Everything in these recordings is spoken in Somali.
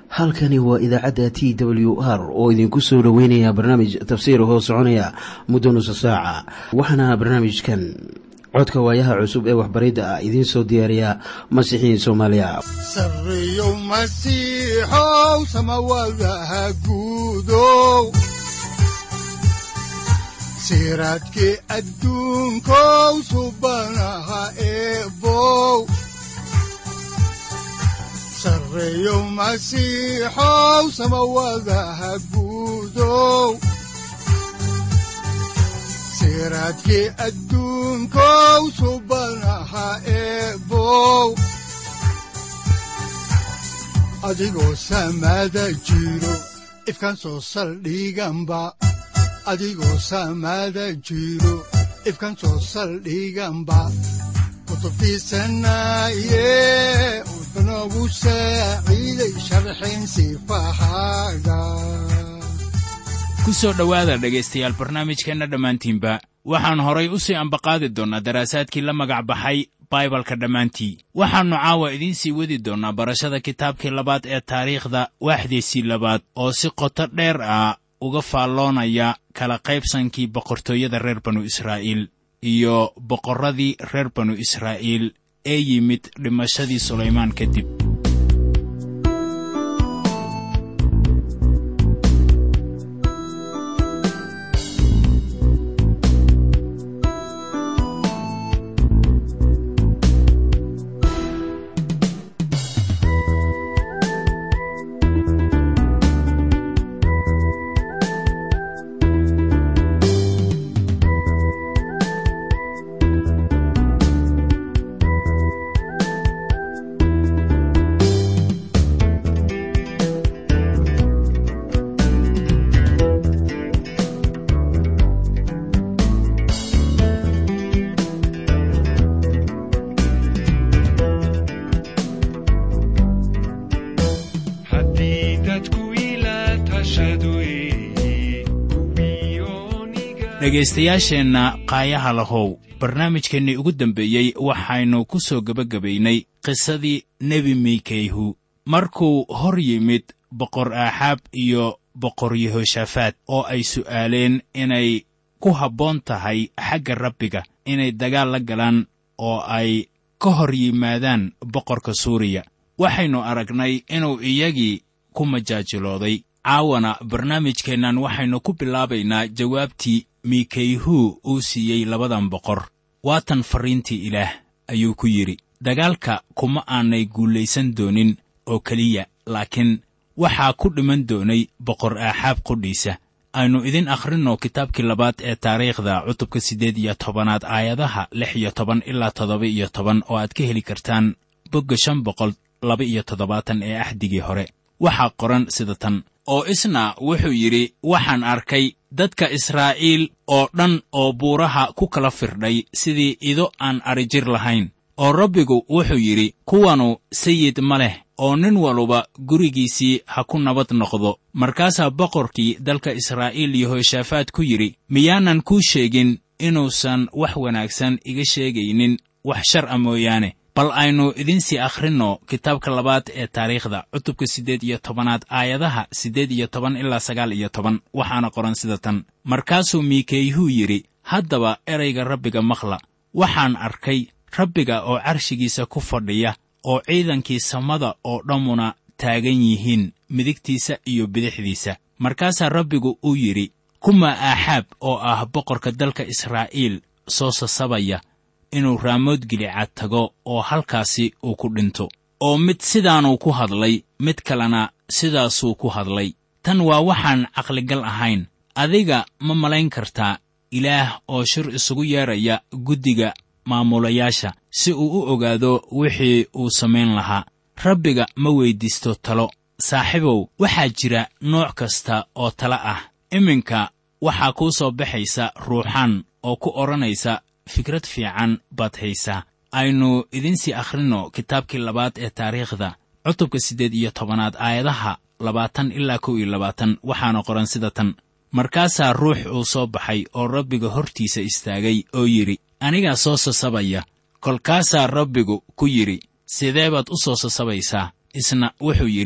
halkani waa idaacadda t w r oo idinku soo dhoweynaya barnaamij tafsiir hoo soconaya muddo nusa saaca waxaana barnaamijkan codka waayaha cusub ee waxbaridda ah idiin soo diyaariya masiixiin soomaaliya sareyow masiixow samawadaha guudow siraadkii adduunkow subanaha eebow sareyow masiixow samawadaha guudow siraadkii adduunkow subanaha eebow adigoo samada jiro ifkaan soo saldhiganba adigoo samada jiro ifkaan soo saldhiganba kutubtiisanaye udanogu saaciiday sharxin sifahaaga ku soo dhowaada dhegaystayaal barnaamijkeenna dhammaantiinba waxaan horay u sii ambaqaadi doonnaa daraasaadkii la magac baxay baibalka dhammaantii waxaannu caawa idiin sii wadi doonnaa barashada kitaabkii labaad ee taariikhda waaxdiisii labaad oo si qoto dheer ah uga faalloonaya kala qaybsankii boqortooyada reer banu israa'iil iyo boqorradii reer banu israa'iil ee yimid dhimashadii sulaymaan kadib dhegaystayaasheenna qaayaha lahow barnaamijkeennii ugu dambeeyey waxaynu ku soo gebagabaynay qisadii nebi miikayhu markuu hor yimid boqor aaxaab iyo boqor yehoshaafaat oo ay su'aaleen inay ku habboon tahay xagga rabbiga inay dagaal la galaan oo ay ka hor yimaadaan boqorka suuriya waxaynu aragnay inuu iyagii ku majaajilooday caawana barnaamijkeennan waxaynu ku bilaabaynaa jawaabtii miikayhu uu siiyey labadan boqor waatan farriintii ilaah ayuu ku yidhi dagaalka kuma aanay guulaysan doonin oo keliya laakiin waxaa ku dhiman doonay boqor aaxaab qudhiisa aynu idin akhrinno kitaabkii labaad ee taariikhda cutubka siddeed iyo tobanaad aayadaha lix iyo toban ilaa toddoba iyo toban oo aad ka heli kartaan bogga shan boqol laba iyo toddobaatan ee axdigii hore waxaa qoran sida tan oo isna wuxuu yidhi waxaan arkay dadka israa'iil oo dhan oo buuraha ku kala firdhay sidii ido aan adrijir lahayn oo rabbigu wuxuu yidhi kuwanu sayid ma leh oo nin waluba gurigiisii ha ku nabad noqdo markaasaa boqorkii dalka israa'iil yehoshaafaat ku yidhi miyaanan kuu sheegin inuusan wax wanaagsan iga sheegaynin wax shar a mooyaane bal aynu idinsii akhrinno kitaabka labaad ee taariikhda cutubka siddeed iyo tobanaad aayadaha siddeed iyo toban ilaa sagaal iyo toban waxaana qoran sida tan markaasuu miikayhuu yidhi haddaba erayga rabbiga maqla waxaan arkay rabbiga oo carshigiisa ku fadhiya oo ciidankii samada oo dhammuna taagan yihiin midigtiisa iyo bidixdiisa markaasaa rabbigu uu yidhi kuma aaxaab oo ah boqorka dalka israa'iil soo sasabaya inuu raamood gilicaad tago oo halkaasi uu ku dhinto oo mid sidaanuu ku hadlay mid kalena sidaasuu ku hadlay tan waa waxaan caqligal ahayn adiga ma malayn kartaa ilaah oo shir isugu yeedhaya guddiga maamulayaasha si uu u ogaado wixii uu samayn lahaa rabbiga ma weyddiisto talo saaxiibow waxaa jira nooc kasta oo talo ah iminka waxaa kuu soo baxaysa ruuxaan oo ku odhanaysa fikrad fiican baad haysaa aynu idinsii akhrinno kitaabkii labaad ee taariikhda cutubka siddeed iyo tobanaad aayadaha labaatan ilaa kow iyo labaatan waxaana qoran sida tan markaasaa ruux uu soo baxay oo rabbiga hortiisa istaagay oo yidhi anigaa soo sasabaya kolkaasaa rabbigu ku yidhi sidee baad u soo sasabaysaa isna wuxuu yidhi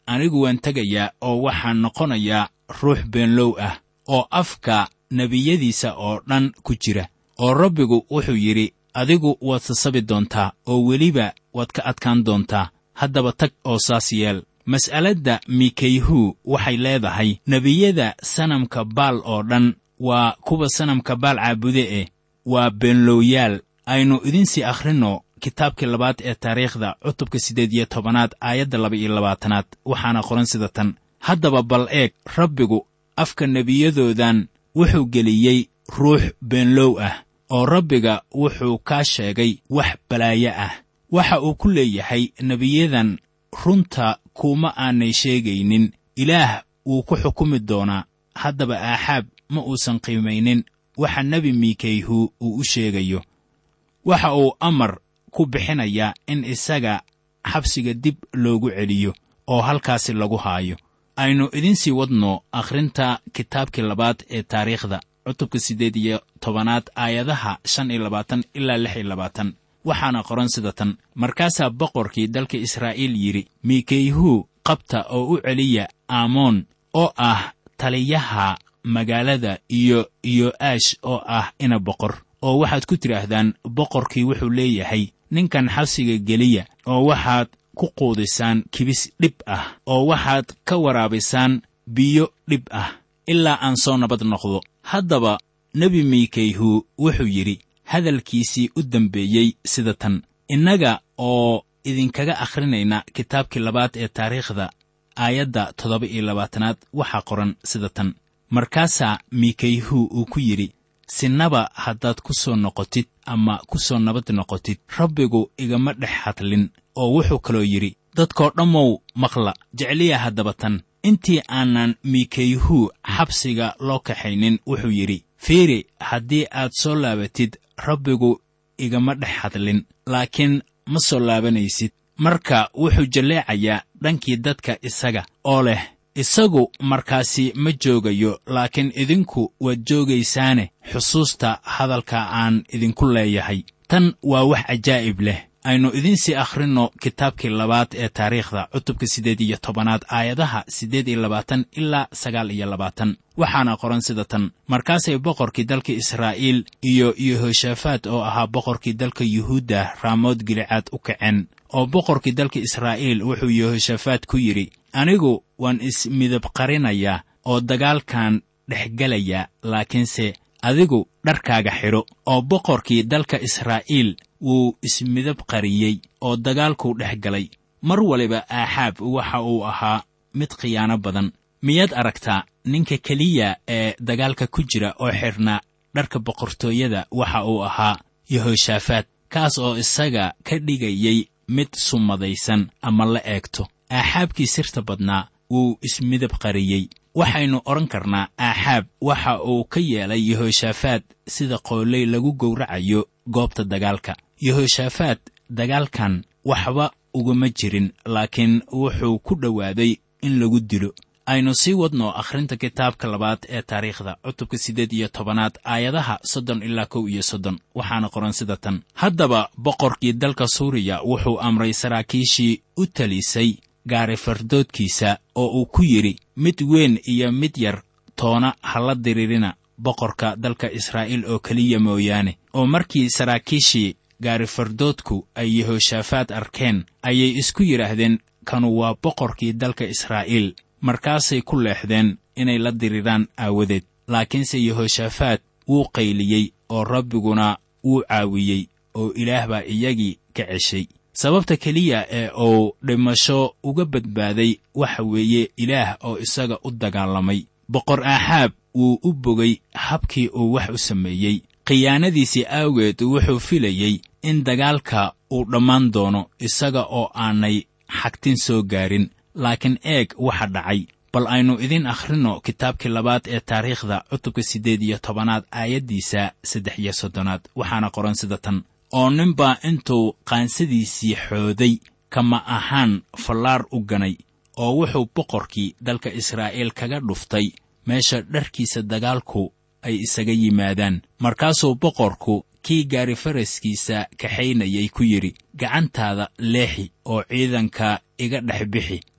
anigu waan tegayaa oo waxaan noqonayaa ruux beenlow ah oo afka nebiyadiisa oo dhan ku jira oo rabbigu wuxuu yidhi adigu waad sasabi doontaa oo weliba waad ka adkaan doontaa haddaba tag oo saas yeel mas'aladda mikeyhu waxay leedahay nebiyada sanamka baal oo dhan waa kuwa sanamka baal caabude eh waa beenlowyaal aynu idinsii akhrinno kitaabkii labaad ee taariikhda cutubka siddeed iyo tobanaad aayadda laba iyo labaatanaad waxaana qoran sida tan haddaba bal eeg rabbigu afka nebiyadoodan wuxuu geliyey ruux beenlow ah oo rabbiga wuxuu kaa sheegay wax balaayo ah waxa uu ku leeyahay nebiyadan runta kuma aanay sheegaynin ilaah wuu ku xukumi doonaa haddaba aaxaab ma uusan qiimaynin waxa nebi miikeyhu uu u sheegayo waxa uu amar ku bixinayaa in isaga xabsiga dib loogu celiyo oo halkaasi lagu haayo aynu idinsii wadno akhrinta kitaabkii labaad ee taariikhda cutubka siddeed iyo tobanaad aayadaha shan iyo labaatan ilaa lix iyo labaatan waxaana qoran sida tan markaasaa boqorkii dalka israa'iil yidhi miikeyhu qabta oo u celiya aamoon oo ah taliyaha magaalada iyo yo'aash oo ah ina boqor oo waxaad ku tidhaahdaan boqorkii wuxuu leeyahay ninkan xabsiga geliya oo waxaad ku quudisaan kibis dhib ah oo waxaad ka waraabisaan biyo dhib ah ilaa aan soo nabad noqdo haddaba nebi miikeyhu wuxuu yidhi hadalkiisii u dambeeyey sida tan innaga oo idinkaga akhrinayna kitaabkii labaad ee taariikhda aayadda toddoba iyo labaatanaad waxaa qoran sida tan markaasaa miikeyhu uu ku yidhi sinaba haddaad ku soo noqotid ama ku soo nabad noqotid rabbigu igama dhex hadlin oo wuxuu kaloo yidhi dadkoo dhammow maqla jecliya haddaba tan intii aanan miikeyhu xabsiga loo kaxaynin wuxuu yidhi fiiri haddii aad soo laabatid rabbigu igama dhex hadlin laakiin ma soo laabanaysid marka wuxuu jalleecayaa dhankii dadka isaga oo leh isagu markaasi ma joogayo laakiin idinku waad joogaysaane xusuusta hadalka aan idinku leeyahay tan waa wax cajaa'ib leh aynu idinsii akhrinno kitaabkii labaad ee taariikhda cutubka siddeed iyo tobanaad aayadaha siddeed iyo labaatan ilaa sagaal iyo labaatan waxaana qoran sida tan markaasay boqorkii dalka israa'iil iyo yehoshafat oo ahaa boqorkii dalka yuhuudda raamood gilicaad u kaceen oo boqorkii dalka israa'iil wuxuu yehoshafat ku yidhi anigu waan ismidab qarinayaa oo dagaalkan dhexgelayaa laakiinse adigu dharkaaga xidho oo boqorkii dalka israa'iil wuu ismidab qariyey oo dagaalkuu dhex galay mar waliba aaxaab waxa uu ahaa mid khiyaano badan miyaad aragtaa ninka keliya ee dagaalka ku jira oo xidhnaa dharka boqortooyada waxa uu ahaa yehoshafat kaas oo isaga ka dhigayey mid sumadaysan ama la eegto aaxaabkii sirta badnaa wuu ismidab qariyey waxaynu odhan karnaa aaxaab waxa uu ka yeelay yehoshafat sida qooley lagu gowracayo goobta dagaalka yehoshafat dagaalkan waxba ugama jirin laakiin wuxuu ku dhowaaday in lagu dilo aynu sii wadno akhrinta kitaabka labaad ee taariikhda cutubka siddeed iyo tobanaad aayadaha soddon ilaa kow iyo soddon waxaana qoran sida tan haddaba boqorkii dalka suuriya wuxuu amray saraakiishii u talisay gaari fardoodkiisa oo uu ku yidhi mid weyn iyo mid yar toona ha la diririna boqorka dalka israa'iil oo keliya mooyaane oo markii saraakiishii gaari fardoodku ay yehoshafat arkeen ayay isku yidhaahdeen kanu waa boqorkii dalka israa'iil markaasay ku leexdeen inay la diriraan aawadeed laakiinse yehoshafat wuu qayliyey oo rabbiguna wuu caawiyey oo ilaah baa iyagii ka ceshay sababta keliya ee uu dhimasho uga badbaaday waxa weeye ilaah oo isaga u dagaalamay boqor aaxaab wuu u bogay habkii uu wax u sameeyey khiyaanadiisii awgeed wuxuu filayey in dagaalka uu dhammaan doono isaga oo aanay xagtin soo gaarin laakiin eeg waxa dhacay bal aynu idin akhrinno kitaabkii labaad ee taariikhda cutubka siddeed iyo tobanaad aayaddiisa saddex iyo soddonaad waxaana qoran sida tan oo ninbaa intuu qaansadiisii xooday kama ahaan fallaar u ganay oo wuxuu boqorkii dalka israa'iil kaga dhuftay meesha dharkiisa dagaalku ay isaga yimaadaan markaasuu boqorku kii gaari faraskiisa kaxaynayay ku yidhi gacantaada leexi oo ciidanka iga dhex bixi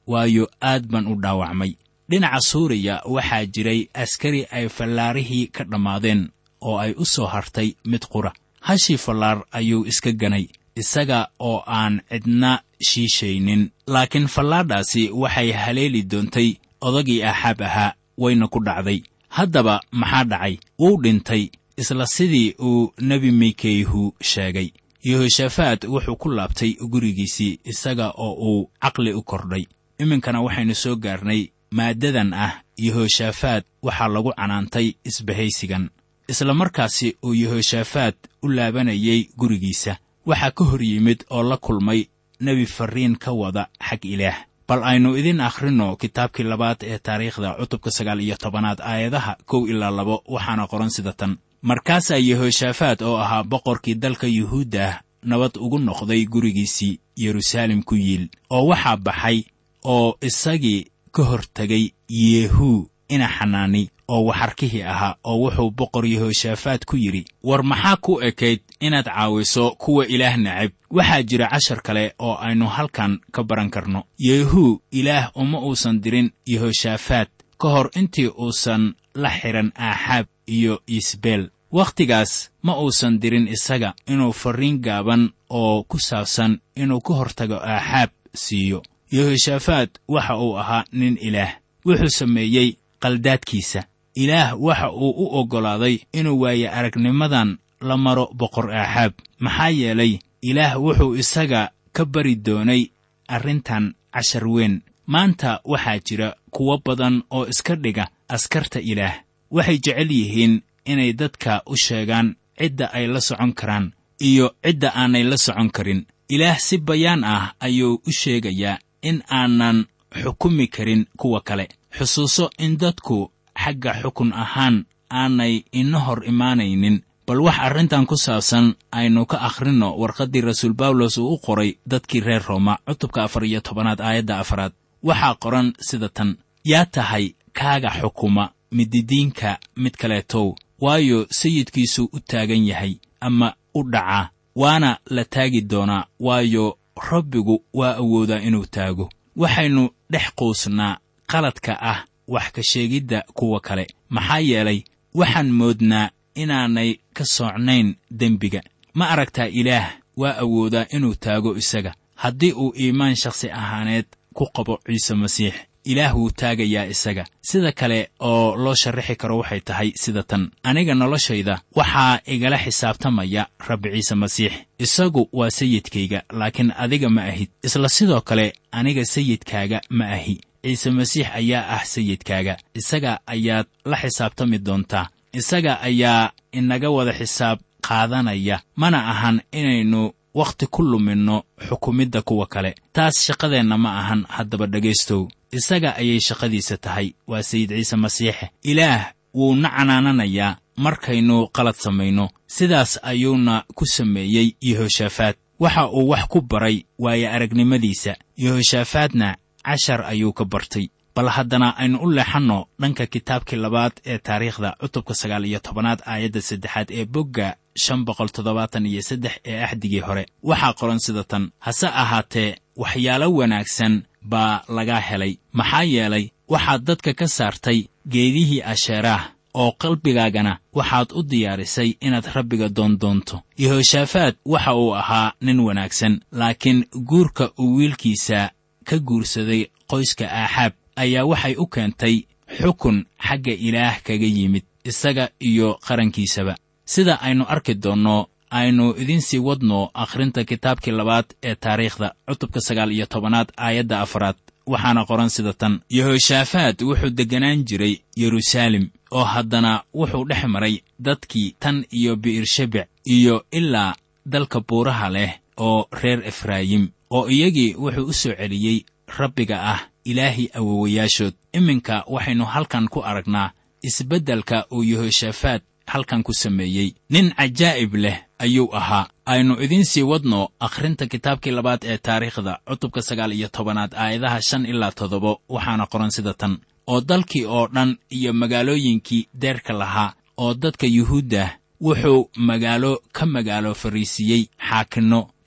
waayo aad baan u dhaawacmay dhinaca suuriya waxaa jiray askari ay fallaarihii ka dhammaadeen oo ay u soo hartay mid qura hashii fallaar ayuu iska ganay isaga oo aan cidna shiishaynin laakiin fallaadhaasi waxay haleeli doontay odagii axaab ahaa wayna ku dhacday haddaba maxaa dhacay wuu dhintay isla sidii uu nebi mikeyhu sheegay yehoshafat wuxuu ku laabtay gurigiisii isaga oo uu caqli u kordhay iminkana waxaynu soo gaarnay maaddadan ah yehoshafat waxaa lagu canaantay isbahaysigan isla markaasi uu yehoshafat u laabanayay gurigiisa waxaa ka hor yimid oo la kulmay nebi farriin ka wada xag ilaah bal aynu idin akhrinno kitaabkii labaad ee taariikhda cutubka sagaal iyo tobanaad aayadaha kow ilaa labo waxaana qoran sida tan markaasaa yehoshafat oo ahaa boqorkii dalka yuhuudda nabad ugu noqday gurigiisii yeruusaalem ku yiil oo waxaa baxay oo isagii ka hor tegay yehu ina xanaani oo waxarkihii ahaa oo wuxuu boqor yehoshafat ku yidhi war maxaa ku ekayd inaad caawiso kuwa ilaah necab waxaa jira cashar kale oo aynu halkan ka baran karno yehu ilaah uma uusan dirin yehoshafat ka hor intii uusan la xidhan aaxaab iyo isbeel wakhtigaas ma uusan dirin isaga inuu farriin gaaban oo ku saabsan inuu ka hortago aaxaab siiyo yehoshafat waxa uu ahaa nin ilaah wuxuu sameeyey qaldaadkiisa ilaah waxa uu u oggolaaday inuu waaye aragnimadan la maro boqor aaxaab maxaa yeelay ilaah wuxuu isaga ka bari doonay arrintan cashar weyn maanta waxaa jira kuwo badan oo iska dhiga askarta ilaah waxay jecel yihiin inay dadka u sheegaan cidda ay la socon karaan iyo cidda aanay la socon karin ilaah si bayaan ah ayuu u sheegayaa in aanan xukumi karin kuwa kale xusuuso in dadku xagga xukun ahaan aanay ina hor imaanaynin bal wax arrintan ku saabsan aynu ka akhrinno warqaddii rasuul bawlos uu u qoray dadkii reer rooma cutubka afar iyo tobanaad aayadda afaraad waxaa qoran sida tan yaa tahay kaaga xukuma mididiinka mid kaleetow waayo sayidkiisuu u taagan yahay ama u dhacaa waana la taagi doonaa waayo rabbigu waa awoodaa inuu taago waxaynu dhex quusnaa qaladka ah wax ka sheegidda kuwa kale maxaa yeelay waxaan moodnaa inaanay ka soocnayn dembiga ma aragtaa ilaah waa awoodaa inuu taago isaga haddii uu iimaan shakhsi ahaaneed ku qabo ciise masiix ilaah wuu taagayaa isaga sida kale oo loo sharraxi karo waxay tahay sida tan aniga noloshayda waxaa igala xisaabtamaya rabbi ciise masiix isagu waa sayidkayga laakiin adiga ma ahid isla sidoo kale aniga sayidkaaga ma ahi ciise masiix ayaa ah sayidkaaga isaga ayaad la xisaabtami doontaa isaga ayaa inaga wada xisaab qaadanaya mana ahan inaynu wakhti ku luminno xukumidda kuwa kale taas shaqadeenna ma ahan haddaba dhegaystow isaga ayay shaqadiisa tahay waa sayid ciise masiixe ilaah wuuna canaananayaa markaynu qalad samayno sidaas ayuuna ku sameeyey yehoshafat waxa uu wax ku baray waayo aragnimadiisa yehoshafadna cashar ayuu ka bartay bal haddana aynu u leexanno dhanka kitaabkii labaad ee taariikhda cutubka sagaal iyo tobanaad aayadda saddexaad ee bogga shan boqol toddobaatan iyo saddex ee axdigii hore waxaa qoran sida tan hase ahaatee waxyaalo wanaagsan baa laga helay maxaa yeelay waxaad dadka ka saartay geedihii asheeraah oo qalbigaagana waxaad u diyaarisay inaad rabbiga doondoonto yehoshafat waxa uu ahaa nin wanaagsan laakiin guurka uu wiilkiisa ka guursaday qoyska aaxaab ayaa waxay u keentay xukun xagga ilaah kaga yimid isaga iyo qarankiisaba sida aynu arki doonno aynu idiin sii wadno akhrinta kitaabkii labaad ee taariikhda cutubka sagaal iyo tobanaad aayadda afaraad waxaana qoran sida tan yehoshafat wuxuu degganaan jiray yeruusaalem oo haddana wuxuu dhex maray dadkii tan iyo bi'ershebec iyo ilaa dalka buuraha leh oo reer efraayim oo iyagii wuxuu u soo celiyey rabbiga ah ilaahii awowayaashood iminka waxaynu halkan ku aragnaa isbeddelka uu yehoshafat halkan ku sameeyey nin cajaa'ib leh ayuu ahaa aynu idiin sii wadno akhrinta kitaabkii labaad ee taariikhda cutubka sagaal iyo tobanaad aayadaha shan ilaa toddoba waxaana qoran sida tan oo dalkii oo dhan iyo magaalooyinkii deerka lahaa oo dadka yuhuuddah wuxuu magaalo ka magaalo fariisiiyey xaakinno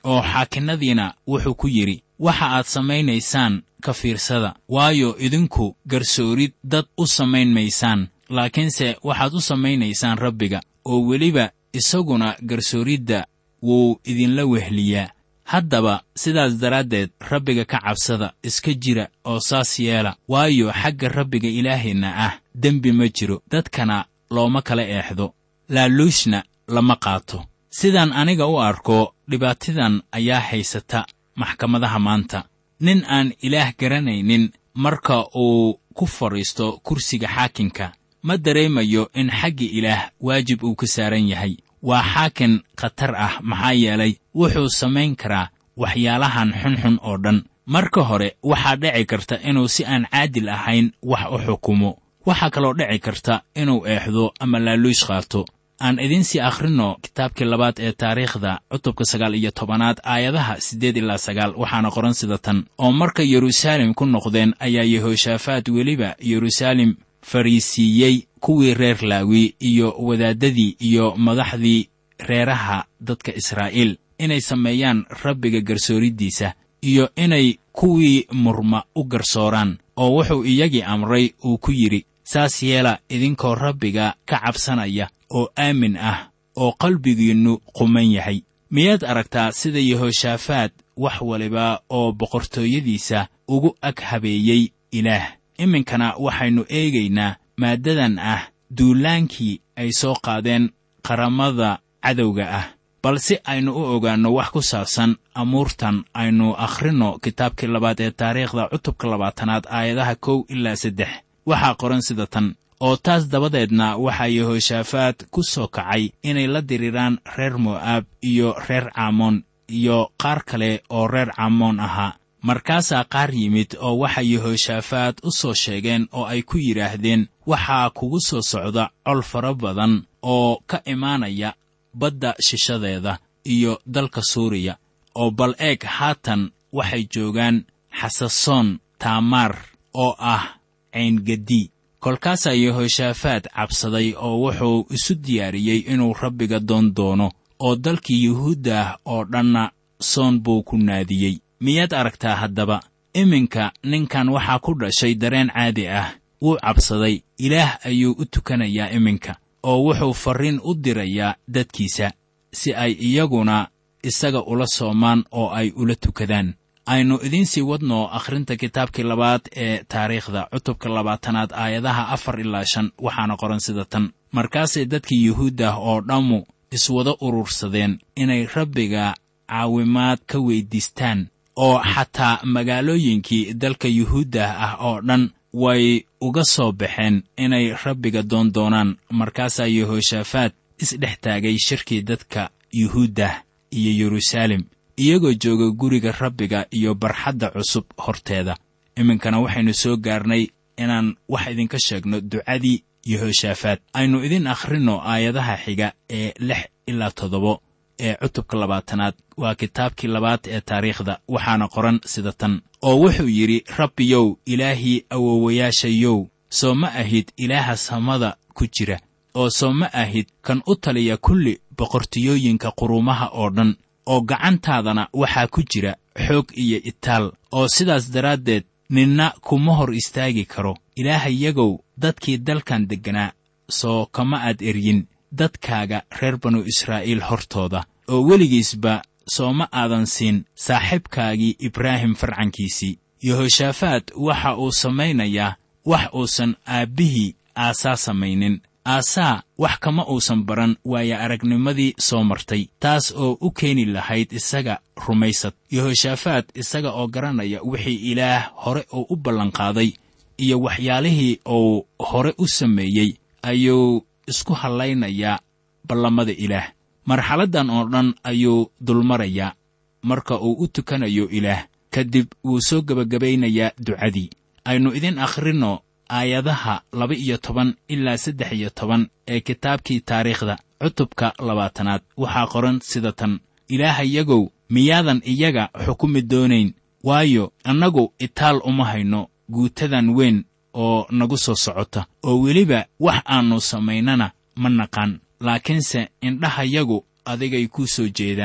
oo xaakinnadiina wuxuu ku yidhi waxa aad samaynaysaan ka fiirsada waayo idinku garsoorid dad u samayn maysaan laakiinse waxaad u samaynaysaan rabbiga oo weliba isaguna garsooridda wuu idinla wehliyaa haddaba sidaas daraaddeed rabbiga ka cabsada iska jira oo saas yeela waayo xagga rabbiga ilaaheenna ah dembi ma jiro dadkana looma kala eexdo laaluushna lama qaato sidaan aniga u arko dhibaatadan ayaa haysata maxkamadaha maanta nin aan ilaah garanaynin marka uu ku fadhiisto kursiga xaakinka ma dareemayo in xagga ilaah waajib uu ka saaran yahay waa xaakin khatar ah maxaa yeelay wuxuu samayn karaa waxyaalahan xunxun oo dhan marka hore waxaa dhici karta inuu si aan caadil ahayn wax u xukumo waxaa kaloo dhici karta inuu eexdo ama laaluush qaato aan idiinsii akhrinno kitaabkii labaad ee taariikhda cutubka sagaal iyo tobanaad aayadaha siddeed ilaa sagaal waxaana qoran sida tan oo markay yeruusaalem ku noqdeen ayaa yehoshaafaat weliba yeruusaalem fariisiiyey kuwii reer laawi iyo wadaaddadii iyo madaxdii reeraha dadka israa'iil inay sameeyaan rabbiga garsooriddiisa iyo inay kuwii murma u garsooraan oo wuxuu iyagii amray uu ku yidhi saas yeela idinkoo rabbiga ka cabsanaya oo aamin ah oo qalbigiinnu quman yahay miyaad aragtaa sida yehoshaafaat wax waliba oo boqortooyadiisa ugu ag habeeyey ilaah iminkana waxaynu eegaynaa maaddadan ah duulaankii ay soo qaadeen qaramada cadowga ah bal si aynu u ogaanno wax ku saabsan amuurtan aynu akhrinno kitaabkii labaad ee taariikhda cutubka labaatanaad aayadaha kow ilaa saddex waxaa qoran sida tan oo taas dabadeedna waxaa yehoshaafaat ku soo kacay inay la diriiraan reer mo'aab iyo reer caamoon iyo qaar kale oo reer caamoon ahaa markaasaa qaar yimid oo waxay yehoshaafaat u soo sheegeen oo ay ku yidhaahdeen waxaa kugu soo socda col fara badan oo ka imaanaya badda shishadeeda iyo dalka suuriya oo bal eeg haatan waxay joogaan xasasoon taamaar oo ah cayngadi kolkaasaa yehoshaafaat cabsaday oo wuxuu isu diyaariyey inuu rabbiga doon doono oo dalkii yuhuudda ah oo dhanna soon buu ku naadiyey miyaad aragtaa haddaba iminka ninkan waxaa ku dhashay dareen caadi ah wuu cabsaday ilaah ayuu u tukanayaa iminka oo wuxuu farriin u dirayaa dadkiisa si ay iyaguna isaga ula soomaan oo ay ula tukadaan aynu idiinsii wadno akhrinta kitaabkii labaad ee taariikhda cutubka labaatanaad aayadaha afar ilaa shan waxaana qoran sida tan markaasay dadkii yuhuuddah oo dhammu iswada urursadeen inay rabbiga caawimaad ka weyddiistaan oo xataa magaalooyinkii dalka yuhuuddah ah oo dhan way uga soo baxeen inay rabbiga doon doonaan markaasaa yehoshaafaat isdhex taagay shirkii dadka yuhuuddah iyo yeruusaalem iyagoo jooga guriga rabbiga iyo barxadda cusub horteeda iminkana waxaynu soo gaarnay inaan wax idinka sheegno ducadii yehoshaafaat aynu idin akhrinno aayadaha xiga ee lix ilaa toddobo ee cutubka labaatanaad waa kitaabkii labaad ee taariikhda waxaana qoran sida tan oo wuxuu yidhi rabbiyow ilaahii awowayaashayow soo ma ahid ilaaha samada ku jira oo soo ma ahid kan u taliya kulli boqortiyooyinka quruumaha oo dhan oo gacantaadana waxaa ku jira xoog iyo itaal oo sidaas daraaddeed ninna kuma hor istaagi karo ilaahayagow dadkii dalkan degganaa soo kama aad eryin dadkaaga reer banu israa'iil hortooda oo weligiisba sooma aadan siin saaxiibkaagii ibraahim farcankiisii yehoshaafaat waxa uu samaynayaa wax uusan aabbihii aasaa samaynin aasaa wax kama uusan baran waayo aragnimadii soo martay taas oo u keeni lahayd isaga rumaysad yehoshaafaat isaga oo garanaya wixii ilaah hore uu u ballanqaaday iyo waxyaalihii uu hore u sameeyey ayuu isku hallaynayaa ballamada ilaah marxaladdan oo dhan ayuu dulmarayaa marka uu u tukanayo ilaah kadib wuu soo gebagabaynayaa ducadii aynu idin akhrinno aayadaha laba iyo toban ilaa saddex iyo toban ee kitaabkii taariikhda cutubka labaatanaad waxaa qoran sida tan ilaahayagow miyaadan iyaga xukumi doonayn waayo annagu itaal uma hayno guutadan weyn oo nagu soo socota oo weliba wax aannu samaynana ma naqaan laakiinse indhahayagu adigay kuu soo jeedaan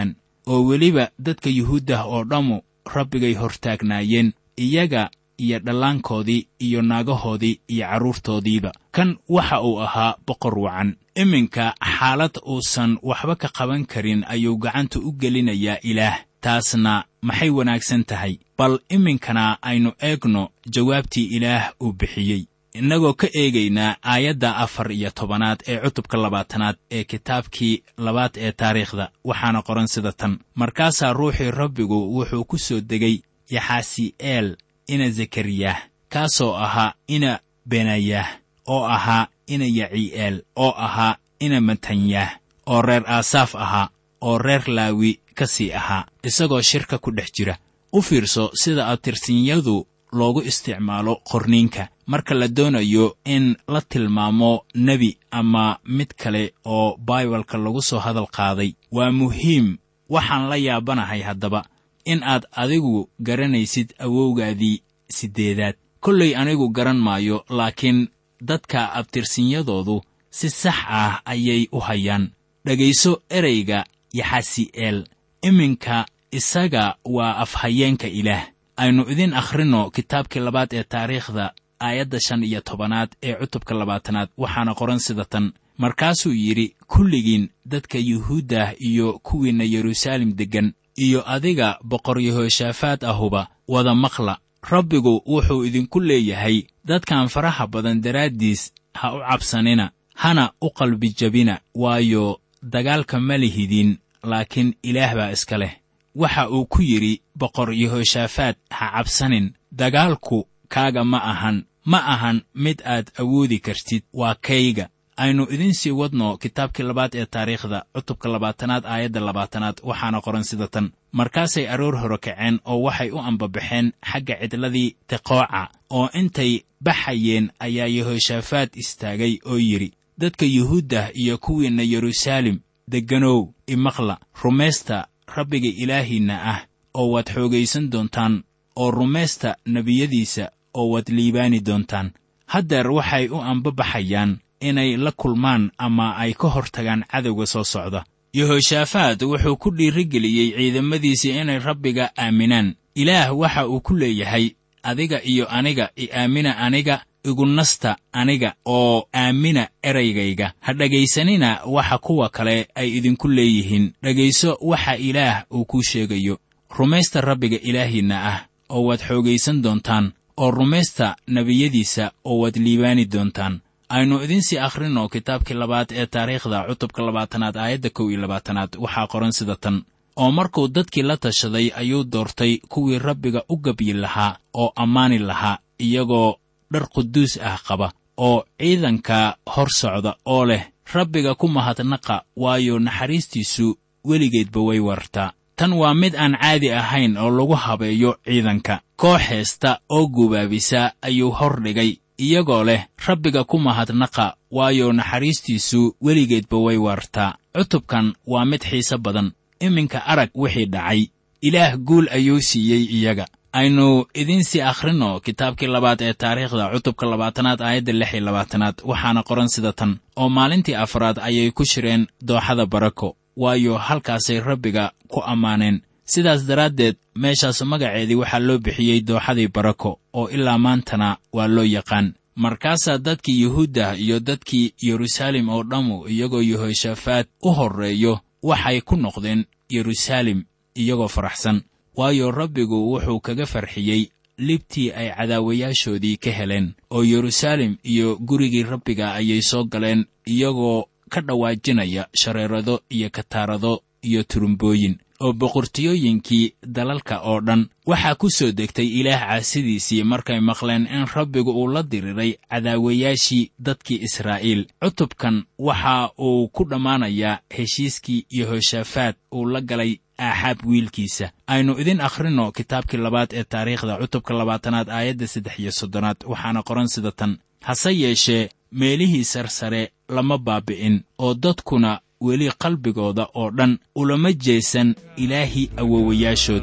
oo weliba dadka yuhuuddah oo dhammu rabbigay hortaagnaayeen iyaga iyo dhallaankoodii iyo naagahoodii iyo carruurtoodiiba kan waxa uu ahaa boqor wacan iminka xaalad uusan waxba ka qaban karin ayuu gacanta u gelinayaa ilaah taasna maxay wanaagsan tahay bal iminkana aynu eegno jawaabtii ilaah uu bixiyey innagoo ka eegaynaa aayadda afar iyo tobanaad ee cutubka labaatanaad ee kitaabkii labaad ee taariikhda waxaana qoran sida tan markaasaa ruuxii rabbigu wuxuu ku soo degay yaxaasi'eel ina zekariyah kaasoo ahaa ina benayah oo ahaa ina yacii'eel oo ahaa ina matanyah oo reer aasaaf ahaa oo reer laawi ka sii ahaa isagoo shirka ku dhex jira u fiirso sida abtirsinyadu loogu isticmaalo qorniinka marka la doonayo in la tilmaamo nebi ama mid kale oo baibalka lagu soo hadal qaaday waa muhiim waxaan la yaabanahay haddaba in aad adigu garanaysid awowgaadii siddeedaad kollay anigu garan maayo laakiin dadka abtirsinyadoodu si sax ah ayay u hayaan dhegayso ereyga yaxasi'eel iminka isaga waa afhayeenka ilaah aynu idin akhrinno kitaabkii labaad ee taariikhda aayadda shan iyo tobanaad ee cutubka labaatanaad waxaana qoran sida tan markaasuu yidhi kulligiin dadka yuhuuddah iyo kuwiinna yeruusaalem deggan iyo adiga boqor yehoshaafaad ahuba wada maqla rabbigu wuxuu idinku leeyahay dadkan faraha badan daraaddiis ha u cabsanina hana u qalbijabina waayo dagaalka ma lihidin laakiin ilaah baa iska leh waxa uu ku yidhi boqor yehoshaafaad ha cabsanin dagaalku kaaga ma ahan ma ahan mid aad awoodi kartid waa kayga aynu idin sii wadno kitaabkii labaad ee taariikhda cutubka labaatanaad aayadda labaatanaad waxaana qoran sida tan markaasay aroor hore kaceen oo waxay u ambabaxeen xagga cidladii teqooca oo intay baxayeen ayaa yehoshaafaad istaagay oo yidhi dadka yuhuuddah iyo kuwiinna yeruusaalem degganow imaqla rumaysta rabbiga ilaahiinna ah oo waad xoogaysan doontaan oo rumaysta nebiyadiisa oo waad liibaani doontaan haddeer waxay u ambabaxayaan inay la kulmaan ama ay ka hor tagaan cadowga soo socda yehoshaafaad wuxuu ku dhiirigeliyey ciidamadiisii inay rabbiga aaminaan ilaah waxa uu ku leeyahay adiga iyo aniga i aamina aniga igu nasta aniga oo aamina eraygayga ha dhegaysanina waxa kuwa kale ay idinku leeyihiin dhegayso waxa ilaah uu kuu sheegayo rumaysta rabbiga ilaahiinna ah oo waad xoogaysan doontaan oo rumaysta nebiyadiisa oo waad liibaani doontaan aynu idinsii akhrinno kitaabkii labaad ee taariikhda cutubka labaatanaad aayadda kow iyo labaatanaad waxaa qoran sida tan oo markuu dadkii la tashaday ayuu doortay kuwii rabbiga u gebyi lahaa oo ammaani lahaa iyagoo dhar quduus ah qaba oo ciidanka hor socda oo leh rabbiga ku mahadnaqa waayo naxariistiisu weligeedba way wartaa tan waa mid aan caadi ahayn oo lagu habeeyo ciidanka koox heesta oo gubaabisa ayuu hor dhigay iyagoo leh rabbiga ku mahadnaqa waayo naxariistiisu weligeedba way waartaa cutubkan waa mid xiise badan iminka arag wixii dhacay ilaah guul ayuu siiyey iyaga aynu idinsii akhrinno kitaabkii labaad ee taariikhda cutubka labaatanaad aayadda lix iyo labaatanaad waxaana qoran sida tan oo maalintii afraad ayay ku shireen dooxada barako waayo halkaasay rabbiga ku ammaaneen sidaas daraaddeed meeshaas magaceedii waxaa loo bixiyey dooxadii barako oo ilaa maantana waa loo yaqaan markaasaa dadkii yuhuudda iyo dadkii yeruusaalem oo dhammu iyagoo yehoshaafaad u horreeyo waxay ku noqdeen yeruusaalem iyagoo faraxsan waayo rabbigu wuxuu kaga farxiyey libtii ay cadaawayaashoodii ka heleen oo yeruusaalem iyo gurigii rabbiga ayay soo galeen iyagoo ka dhawaajinaya shareerado iyo kataarado iyo turumbooyin oo boqortooyooyinkii dalalka oo dhan waxaa ku soo degtay ilaah caasidiisii markay maqleen in rabbigu uu la diriray cadaawayaashii dadkii israa'iil cutubkan waxa uu ku dhammaanayaa heshiiskii yehoshaafaad uu la galay aaxaab wiilkiisa aynu idin akhrinno kitaabkii labaad ee taariikhda cutubka labaatanaad aayadda saddex iyo soddonaad waxaana qoran sida tan hase yeeshee meelihii sarsare lama baabi'in oo dadkuna weli qalbigooda oo dhan ulama jeesan ilaahii awowayaashood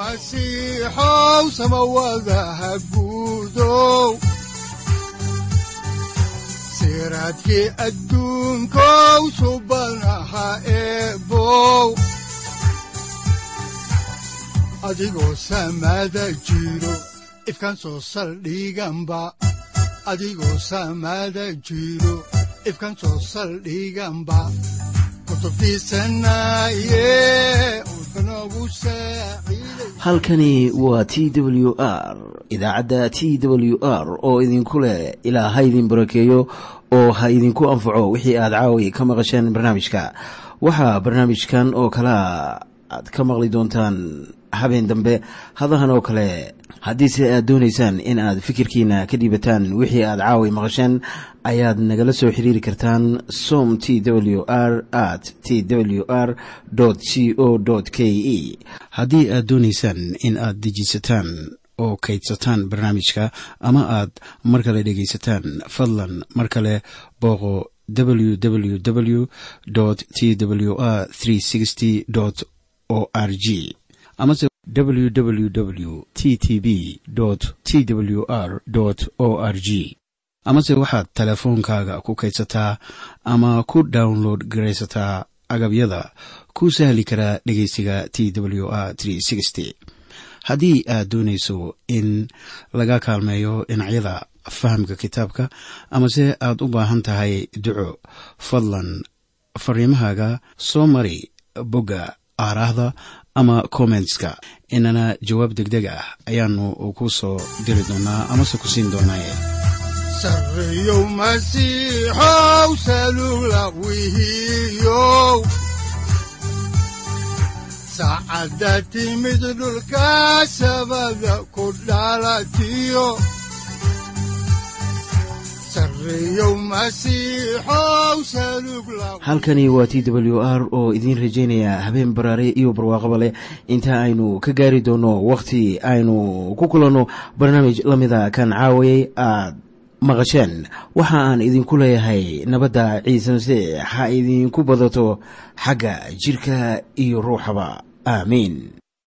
masiixow samawadaha guudow siraadkii adduunkow subanaha eebow adigoo samada jiro ifkan soo saldhiganba adigoo samada jiro ifkan soo saldhiganba halkani waa t w r idaacadda t w r oo idinku leh ilaa ha idin barakeeyo oo ha idinku anfaco wixii aad caawi ka maqasheen barnaamijka waxaa barnaamijkan oo kalaa aad ka maqli doontaan habeen dambe hadahan oo kale haddiise aad doonaysaan in aad fikirkiina ka dhiibataan wixii aad caawi maqasheen ayaad nagala soo xiriiri kartaan som t w r at t w r c o k e haddii aad doonaysaan in aad dejiisataan oo kaydsataan barnaamijka ama aad mar kale dhegaysataan fadlan mar kale booqo www t w r o r g amase www t t b t w r o r g amase waxaad teleefoonkaaga ku kaydsataa ama ku download garaysataa agabyada ku sahli karaa dhegeysiga t w r haddii aad doonayso in laga kaalmeeyo dhinacyada fahamka kitaabka amase aad u baahan tahay duco fadlan fariimahaaga soo mari bogga aaraahda ama kommentska inana jawaab degdeg ah ayaanu ku soo diri doonaa amase ku siin doonaaye sareyow masiixow salula wihiyow saacadda timid dhulka sabada ku dhalatiyo halkani waa t w r oo idiin rajaynaya habeen baraare iyo barwaaqaba leh inta aynu ka gaari doono wakhti aynu ku kulanno barnaamij la mida kan caawayay aad maqasheen waxa aan idinku leeyahay nabadda ciise masiix ha idinku badato xagga jidhka iyo ruuxaba aamiin